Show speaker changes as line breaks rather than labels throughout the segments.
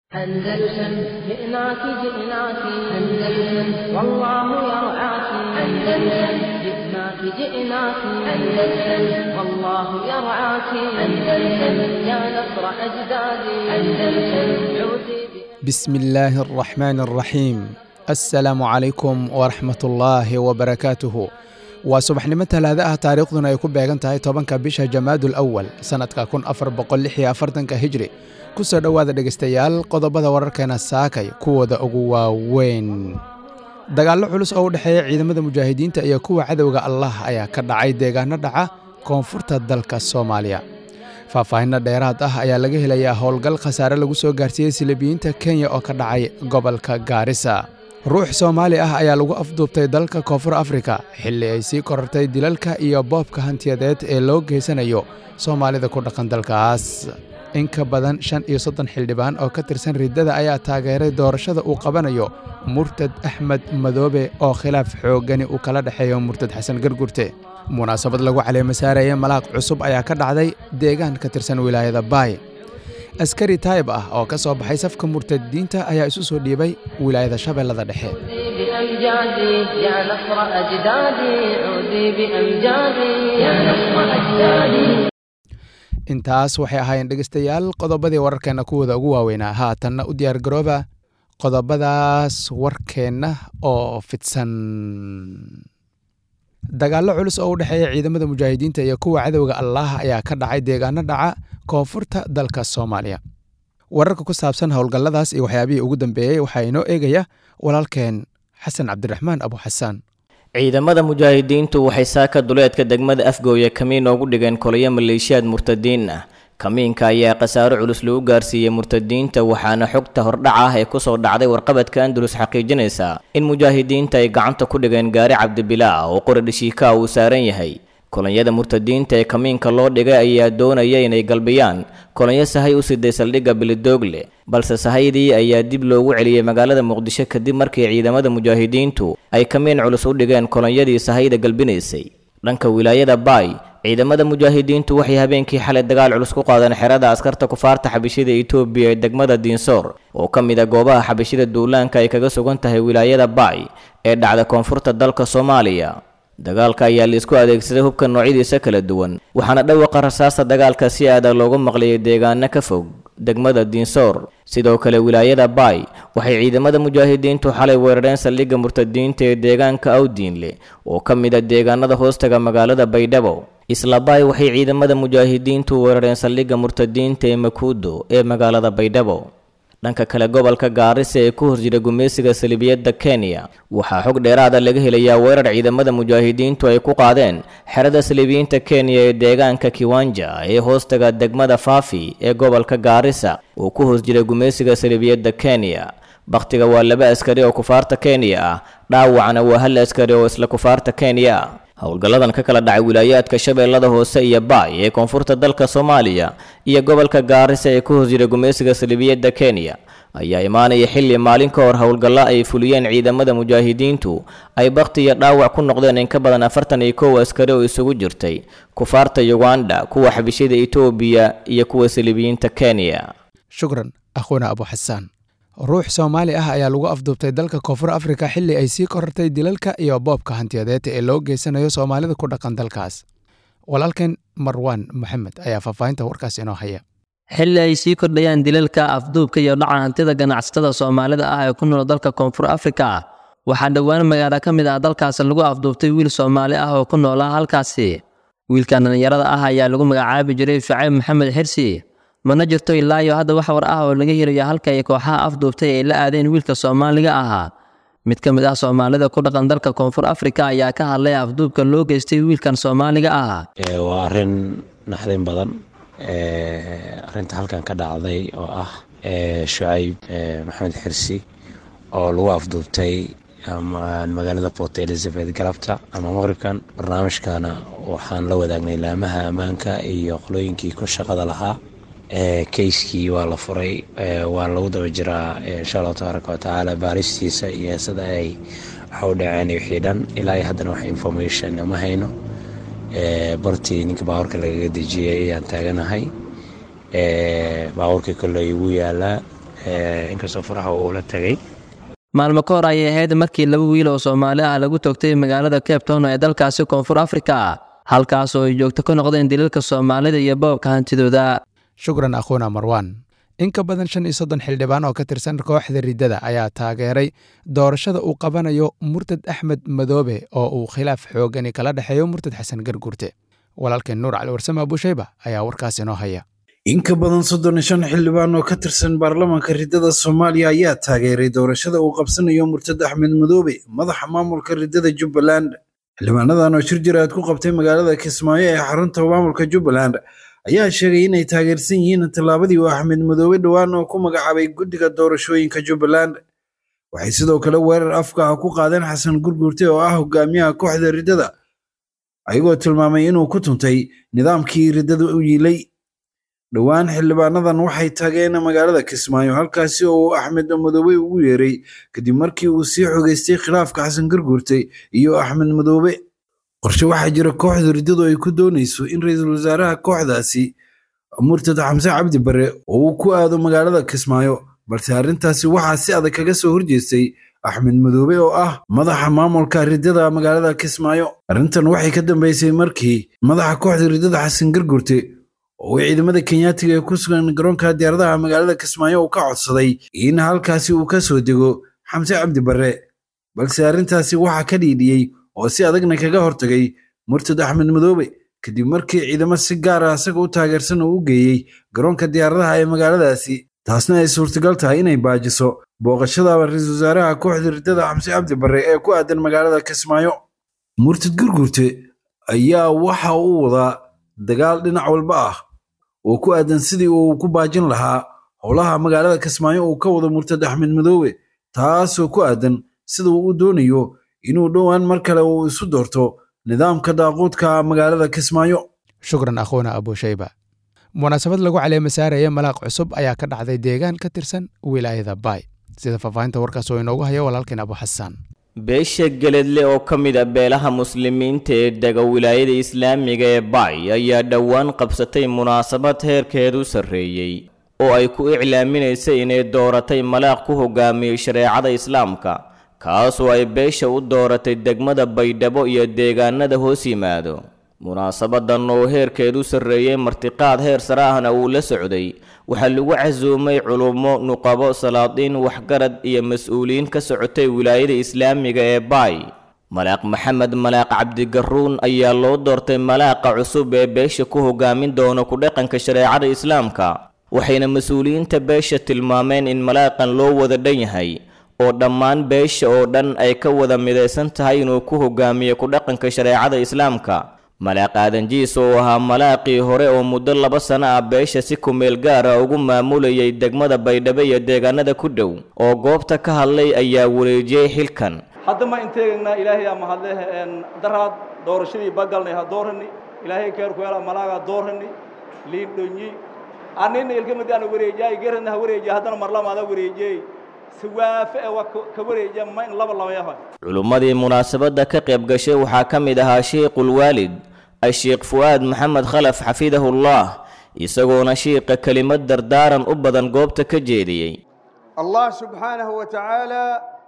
أندلسن جئناك جئناك أندلسن والله يرعاك أندلسن جئناك جئناك أندلسن والله يرعاك أندلسن يا نصر أجدادي أندلسن عودي
بسم الله الرحمن الرحيم assalaamu calaykum waraxmat ullaahi wabarakaatuhu waa subaxnimo talaada ah taariikhduna ay ku beegan tahay tobanka bisha jamaadul awal sannadka kun afar boqol lix iyo afartanka hijri ku soo dhowaada dhegaystayaal qodobada wararkeena saakay kuwooda ugu waaweyn dagaallo culus oo u dhexeeya ciidamada mujaahidiinta iyo kuwa cadowga allah ayaa ka dhacay deegaano dhaca koonfurta dalka soomaaliya faahfaahinno dheeraad ah ayaa laga helayaa howlgal khasaare lagu soo gaarsiiyey silibiyiinta kenya oo ka dhacay gobolka gaarisa ruux soomaali ah ayaa lagu afduubtay dalka koonfur afrika xilli ay sii korortay dilalka iyo boobka hantiyadeed ee loo geysanayo soomaalida ku dhaqan dalkaas in ka badan shan iyo soddon xildhibaan oo ka tirsan riddada ayaa taageeray doorashada uu qabanayo murtad axmed madoobe oo khilaaf xooggani uu kala dhexeeyo murtad xasan gargurte munaasabad lagu caleemasaaraya malaaq cusub ayaa ka dhacday deegaan ka tirsan wilaayada baay askari taayib ah oo ka soo baxay safka murtadiinta ayaa isu soo dhiibay wilaayada shabeellada dhexe
بأمجادي يا نصر أجدادي عودي بأمجادي يا نصر أجدادي
intaas waxay ahaayeen dhegaystayaal qodobadii wararkeenna kuwooda ugu waaweynaa haatanna u diyaar garooba qodobadaas warkeenna oo fidsan dagaallo culus oo u dhexeeya ciidamada mujaahidiinta iyo kuwa cadowga allaah ayaa ka dhacay deegaano dhaca koonfurta dalka soomaaliya wararka ku saabsan howlgalladaas iyo waxyaabihii ugu dambeeyey waxaa inoo eegaya walaalkeen xasan cabdiraxmaan abu xasaan
ciidamada mujaahidiintu waxay saaka duleedka degmada afgooya kamiin oogu dhigeen kolayo maleeshiyaad murtadiin ah kamiinka ayaa khasaaro culus lagu gaarsiiyey murtadiinta waxaana xogta hordhac ah ee kusoo dhacday warqabadka andalus xaqiijinaysa in mujaahidiinta ay gacanta ku dhigeen gaari cabdibilaa oo qori dhishiikaa uu saaran yahay kolonyada murtadiinta ee kamiinka loo dhigay ayaa doonaya inay galbiyaan kolonyo sahay u siday saldhigga bilidoogle balse sahaydii ayaa dib loogu celiyey magaalada muqdisho kadib markii ciidamada mujaahidiintu ay kamiin culus u dhigeen kolonyadii sahayda galbinaysay dhanka wilaayada baay ciidamada mujaahidiintu waxay habeenkii xalay dagaal culus ku qaadeen xerada askarta kufaarta xabishida etoobiya ee degmada diinsoor oo ka mid a goobaha xabishida duulaanka ay kaga sugan tahay wilaayada baay ee dhacda koonfurta dalka soomaaliya dagaalka ayaa laisku adeegsaday hubka noocyadiisa kala duwan waxaana dhawaqa rasaasta dagaalka si aada loogu maqliyay deegaano ka fog degmada diinsoor sidoo kale wilaayada baay waxay ciidamada mujaahidiintu xalay weerareen saldhigga murtadiinta ee deegaanka awdiinle oo ka mid a deegaanada hoostaga magaalada baydhabo isla baay waxay ciidamada mujaahidiintu weerareen saldhigga murtadiinta ee makuudo ee magaalada baydhabo dhanka kale gobolka gaarisa ee ku horjira gumeysiga salibiyadda kenya waxaa xog dheeraada laga helayaa weerar ciidamada mujaahidiintu ay ku qaadeen xerada salibiyiinta kenya ee deegaanka kiwanja ee hoostaga degmada faafi ee gobolka gaarisa oo ku horjira gumeysiga salibiyadda kenya bakhtiga waa laba askari oo kufaarta kenya ah dhaawacna waa hal askari oo isla kufaarta kenya ah howlgalladan ka kala dhacay wilaayaadka shabeellada hoose iyo baay ee koonfurta dalka soomaaliya iyo gobolka gaarisa ee ku horjira gumeysiga salibiyadda kenya ayaa imaanaya xilli maalin ka hor howlgallo ay fuliyeen ciidamada mujaahidiintu ay bakhti iyo dhaawac ku noqdeen in ka badan afartan iyo kow askari oo isugu jirtay kufaarta uganda kuwa xabishida etoobiya iyo kuwa salibiyiinta kenya
shukran akhuna abu xasaan ruux soomaali ah ayaa lagu afduubtay dalka koonfur afrika xilli ay sii korortay dilalka iyo boobka hantiyadeed ee loo geysanayo soomaalida ku dhaqan dalkaas walaalkeen marwaan maxamed ayaa faahfaahinta warkaas inoo haya
xilli ay sii kordhayaan dilalka afduubka iyo dhaca hantida ganacsatada soomaalida ah ee ku nool dalka koonfur afrika waxaa dhowaan magaalo ka mid ah dalkaas lagu afduubtay wiil soomaali ah oo ku noolaa halkaasi wiilkan dhallinyarada ah ayaa lagu magacaabi jiray shucayb maxamed xirsi mana jirto ilaayo hadda wax war ah oo laga helayo halka ay kooxaha afduubtay ay la aadeen wiilka soomaaliga ahaa mid ka mid ah soomaalida ku dhaqan dalka koonfur afrika ayaa ka hadlay afduubka loo geystay wiilkan soomaaliga ah
waa arrin naxdin badan arinta halkan ka dhacday oo ah shucayb maxamed xirsi oo lagu afduubtay magaalada port elizabeth galabta ama maqribkan barnaamijkana waxaan la wadaagnay laamaha ammaanka iyo qolooyinkii ku shaqada lahaa keyskii waa la furay waa lagu daba jiraa insha allahu tabaaraka watacaala baaristiisa iyo sida ay waxa u dhaceen wixii dhan ilaa haddana wax information ma hayno bartii ninka baabuurka lagaga dejiyey ayaan taaganahay baabuurkii kole igu yaalaa inkastoo faraha uu la tegay
maalmo ka hor ayay ahayd markii laba wiil oo soomaali ah lagu toogtay magaalada cape town ee dalkaasi koonfur afrika halkaas oo ay joogto ka noqdeen daliilka soomaalida iyo boobka hantidooda
shukran akhuuna marwan in ka badan shan iyo soddon xildhibaan oo ka tirsan kooxda riddada ayaa taageeray doorashada uu qabanayo murtad axmed madoobe oo uu khilaaf xoogani kala dhexeeyo murtad xasan garguurte walaalkeen nuur cali warsame abushayba ayaa warkaas inoo haya
in ka badan soddon iyo shan xildhibaan oo ka tirsan baarlamaanka riddada soomaaliya ayaa taageeray doorashada uu qabsanayo murtad axmed madoobe madaxa maamulka riddada jubbaland xildhibaanadan oo shir jiraad ku qabtay magaalada kismaayo ee xarunta maamulka jubbaland ayaa sheegay inay taageersan yihiin tallaabadii uu axmed madoobe dhowaan oo ku magacaabay guddiga doorashooyinka jubbaland waxay sidoo kale weerar afka ah ku qaadeen xasan gurgurte oo ah hogaamiyaha kooxda riddada ayagoo tilmaamay inuu ku tuntay nidaamkii riddada u yiilay dhowaan xildhibaanadan waxay tageen magaalada kismaayo halkaasi oo uu axmed madoobe ugu yeeray kadib markii uu sii xogeystay khilaafka xasan garguurte iyo axmed madoobe qorshe waxaa jira kooxda riddadu ay ku doonayso in ra-iisul wasaaraha kooxdaasi murtad xamse cabdi bare oo uu ku aado magaalada kismaayo balse arrintaasi waxaa si adag kaga soo horjeestay axmed madoobe oo ah madaxa maamulka riddada magaalada kismaayo arrintan waxay ka dambeysay markii madaxa kooxda riddada xasan garguurte oo uu ciidamada kenyaatiga ee ku sugan garoonka diyaaradaha magaalada kismaayo uu ka codsaday in halkaasi uu ka soo dego xamse cabdi bare balse arrintaasi waxaa ka dhiidhiyey oo si adagna kaga hortagay murtad axmed madoobe kadib markii ciidamo si gaar ah isaga u taageersan uu u geeyey garoonka diyaaradaha ee magaaladaasi taasna ay suurtagal tahay inay baajiso booqashada ra-iisul wasaaraha kooxda riddada xamse cabdi bare ee ku aadan magaalada kismaayo murtad gurgurte ayaa waxa uu wadaa dagaal dhinac walba ah oo ku aadan sidii uu ku baajin lahaa howlaha magaalada kismaayo uu ka wado murtad axmed madoobe taasoo ku aadan sida uu u doonayo inuu dhowaan mar kale uu isu doorto nidaamka daaquudka magaalada kismaayo
shukran akhuuna abushayba munaasabad lagu caleema saaraya malaaq cusub ayaa ka dhacday deegaan ka tirsan wilaayada baay sida faahfaahinta warkaas oo inoogu hayo walaalkeen abu xasaan
beesha geledle oo ka mid a beelaha muslimiinta ee dega wilaayada islaamiga ee baay ayaa dhowaan qabsatay munaasabad heerkeedu sarreeyey oo ay ku iclaaminaysay inay dooratay malaaq ku hogaamiyey shareecada islaamka kaasoo ay beesha u dooratay degmada baydhabo iyo deegaanada hoos yimaado munaasabadan oo heerkeedu sarreeyey martiqaad heer sare ahna uu la socday waxaa lagu casuumay culummo nuqabo salaadiin waxgarad iyo mas-uuliyiin ka socotay wilaayada islaamiga ee baay malaaq maxamed malaaq cabdigaruun ayaa loo doortay malaaqa cusub ee beesha ku hogaamin doona ku-dhaqanka shareecada islaamka waxayna mas-uuliyiinta beesha tilmaameen in malaaqan loo wada dhan yahay oo dhammaan beesha oo dhan ay ka wada midaysan tahay inuu ku hogaamiyo ku-dhaqanka shareecada islaamka malaaq aadanjiis oo ahaa malaaqii hore oo muddo laba sano ah beesha si kumeel gaar ah ugu maamulayay degmada baydhabo iyo deegaanada ku dhow oo goobta ka hadlay ayaa wareejiyey xilkan
hadda ma inteegaynaa ilaahay ama hadle daraad doorashadii bagalnay ha doorani ilaahay keerkuela malaaga doorani liin dhonyi anina ilkamadi ana wareejiyaay gerana ha wareejiya haddana marlamaada wareejiyey siwaafe ee waa ka wareejiya ma in laba labayaha
culummadii munaasabadda ka qayb gashay waxaa ka mid ahaa sheikulwaalid asheekh fu'aad maxamed khalaf xafidahullah isagoona shiiqa kelimad dardaaran u badan goobta ka jeediyey
allah subxaanahu wa tacaala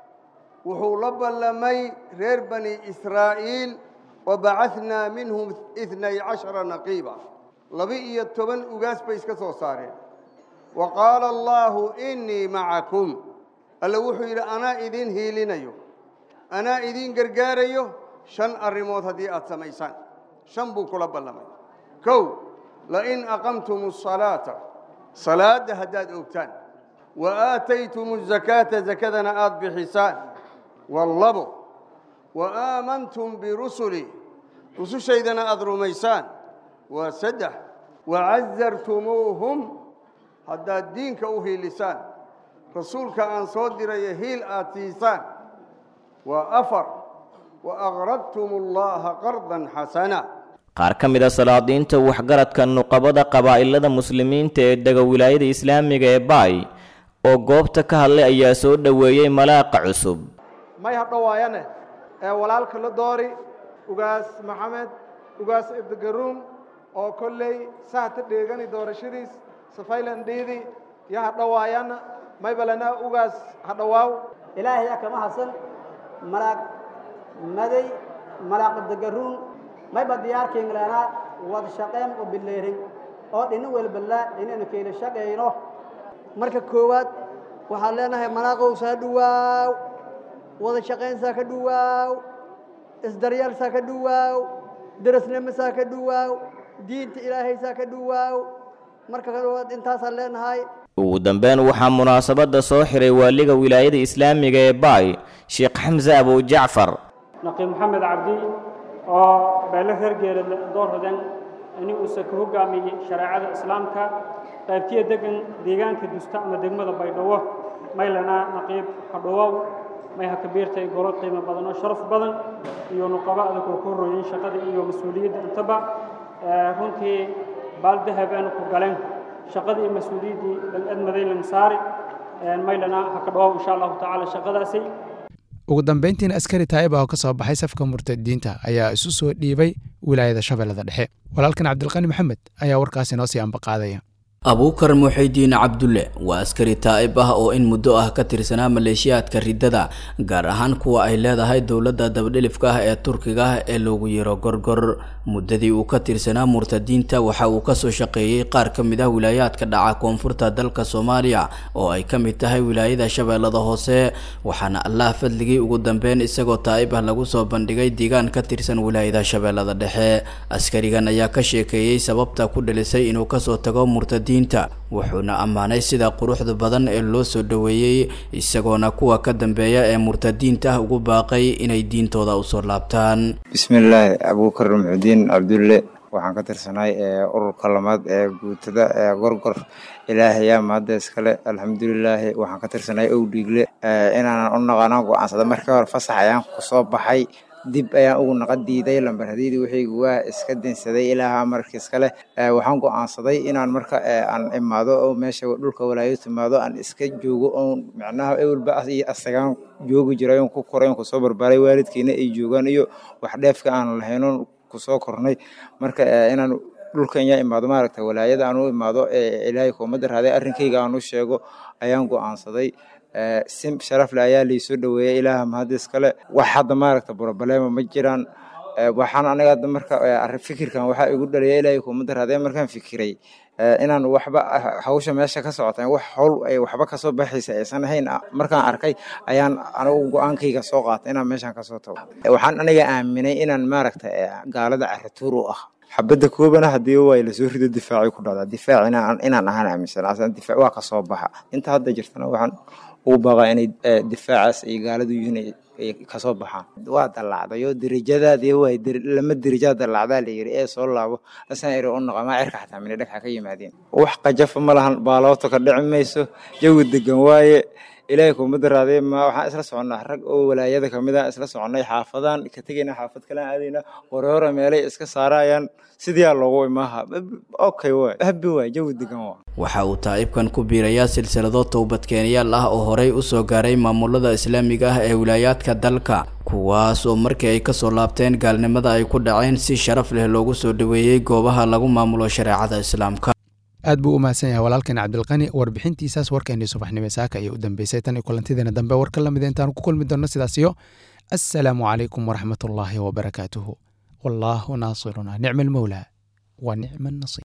wuxuu la ballamay reer bani israa'iil wabacadnaa minhum itnay cashara naqiiba laba-iyo toban ugaas bay iska soo saareen wa qaala allaahu innii macakum alle wuxuu yidhi anaa idiin hiilinayo anaa idiin gargaarayo shan arrimood haddii aad samaysaan shan buu kula ballamay kow lain aqamtum asalaata salaadda haddaad ogtaan wa aataytum azakaata zakadana aad bixisaan wallabo wa aamantum birusuli rusushaydana aad rumaysaan waa saddex wacazartumuuhum haddaad diinka u hiilisaan rasuulka aan soo diraya hiil aad siisaan waa afar wa aqradtum allaha qardan xasana
qaar ka mid a salaadiinta waxgaradka nuqabada qabaa'ilada muslimiinta ee dega wilaayada islaamiga ee baay oo goobta ka hadlay ayaa soo dhoweeyey malaaqa cusub
may hadhowaayane ee walaalka la doori ugaas maxamed ugaas ibdigaruun oo kolley sahta dheegani doorashadiis safaylan dhiidi iyo hadhowaayana may balana ugaas ha dhawaaw
ilaahay yaa kama hasan malaag maday malaaq dagaruun mayba diyaarkiingleenaa wada shaqeyn oo bileerin oo dhina welballa inaynu keela shaqayno
marka koowaad waxaan leenahay malaaqow saa dhuwaaw wada shaqayn saa ka dhuwaaw isdaryaal saa ka dhuwaaw darasnimo saa ka dhuwaaw diinta ilaahay saa ka dhuwaaw marka koowaad intaasaan leenahay
ugu dambeyn waxaa munaasabadda soo xiray waaliga wilaayada islaamiga ee baay sheekh xamse abu jacfar
naqiib maxamed cabdi oo beele reer geelad doorhodan ini uusa ka hogaamiyey shareecada islaamka qaybtiya degan deegaanka dusta ama degmada baydhabo maylana naqiib hadhowow may ha kabiirtay golo qiimo badan oo sharaf badan iyo nuqabo adag oo ku horooyin shaqada iyo mas-uuliyadda intaba runtii baal dahab aanu ku galeen shaqadii iyo mas-uuliyaddii dal-admaday lansaari maylana ha ka dhawow insha allahu tacaala shaqadaasi
ugu dambeyntiina askari taa'ib ah oo ka soo baxay safka murtadiinta ayaa isu soo dhiibay wilaayada shabeellada dhexe walaalkan cabdilqani maxamed ayaa warkaasi noo sii ambaqaadaya
abuukar muxidiin cabdulle waa askari taa'ib ah oo in muddo ah ka tirsanaa maleeshiyaadka riddada gaar ahaan kuwa ay leedahay dowladda dabadhilifka ah ee turkiga ah ee loogu yeero gorgor muddadii uu ka tirsanaa murtadiinta waxa uu kasoo shaqeeyey qaar ka mid ah wilaayaadka dhaca koonfurta dalka soomaaliya oo ay ka mid tahay wilaayada shabeellada hoose waxaana allah fadligii ugu dambeyn isagoo taa'ib ah lagu soo bandhigay deegaan ka tirsan wilaayada shabeellada dhexe askarigan ayaa ka sheekeeyey sababta ku dhalisay inuu kasoo tago murtadiin wuxuuna ammaanay sida quruxda badan ee loo soo dhoweeyey isagoona kuwa ka dambeeya ee murtadiinta ah ugu baaqay inay diintooda usoo laabtaan
bismillaahi abuukar muxudiin cabdulle waxaan ka tirsanahay ururka lamaad ee guutada ee gorgor ilaahayaa mahadda iskale alxamdulilaahi waxaan ka tirsanahay owdhiigle inaanan u naqanaan go-aansada markii hore fasax ayaan kusoo baxay dib ayaan ugu naqa diiday lambar hadiidii wixaygu waa iska dinsaday ilaaha marka iskale waxaan go-aansaday inaan marka aan imaado oo meesha dhulka walaayo timaado aan iska joogo oon micnaha ewelba iyo asagaan joogi jiray oon ku koray oon kusoo barbaaray waalidkiina ay joogaan iyo wax dheefka aan lahaynoon kusoo kornay marka inaan dhulkan yaa imaado maaragta walaayada aan u imaado ilaahay kuumada raaday arrinkayga aan u sheego ayaan go-aansaday si sharafle ayaa laisoo dhoweeyay ilaaha mahadis kale wax hadda maaragta broblema ma jiraan waxaan aniga hadda marka fikirkan waxaa igu dhalaya ilaahay kuumada raadee markaan fikiray inaan waxba hawsha meesha ka socota wax howl ay waxba kasoo baxaysa aysan ahayn markaan arkay ayaan anigu go-aankayga soo qaatay inaan meeshaan kasoo tago waxaan aniga aaminay inaan maaragta gaalada carituur u ah xabadda koobana haddii way lasoo rido difaacay ku dhacdaa difaac inaan ahaan aaminsan difaac waa kasoo baxa inta hadda jirtana waxaan ugu baaqaa inay difaacaas ay gaaladu yihiin ay kasoo baxaan waa dallacday oo derajadaadii way lama derajaa dallacdaa la yiri ee soo laabo asaan iri u naqamaa cirka xataa mina dhagxa ka yimaadeen wax qajafa ma lahan baalooto ka dhici mayso jawi degan waaye ilaahay kuumada raadee ma waxaan isla soconnaa rag oo walaayada kamid ah isla soconnay xaafadaan ka tegayna xaafad kalaan aadayna hore meelay iska saarayaan sidiyaa loogu imaaha okay waay habi waay jawi degan waa
waxa uu taa'ibkan ku biirayaa silsilado towbadkeenyaal ah oo horey u soo gaaray maamulada islaamiga ah ee wilaayaadka dalka kuwaas oo markii ay kasoo laabteen gaalnimada ay ku dhaceen si sharaf leh loogu soo dhoweeyey goobaha lagu maamulo shareecada islaamka
aad buu u mahadsan yahay walaalkan cabdilqani warbixintiisaas warkeennii subaxnimo saaka ayay u dambeysay tan iyo kulantideena dambe war ka lamid intaanu ku kulmi doonno sidaas iyo assalaamu calaykum waraxmatullaahi wabarakaatuhu wallaahu naasiruna nicma almowlaa wa nicma annasiir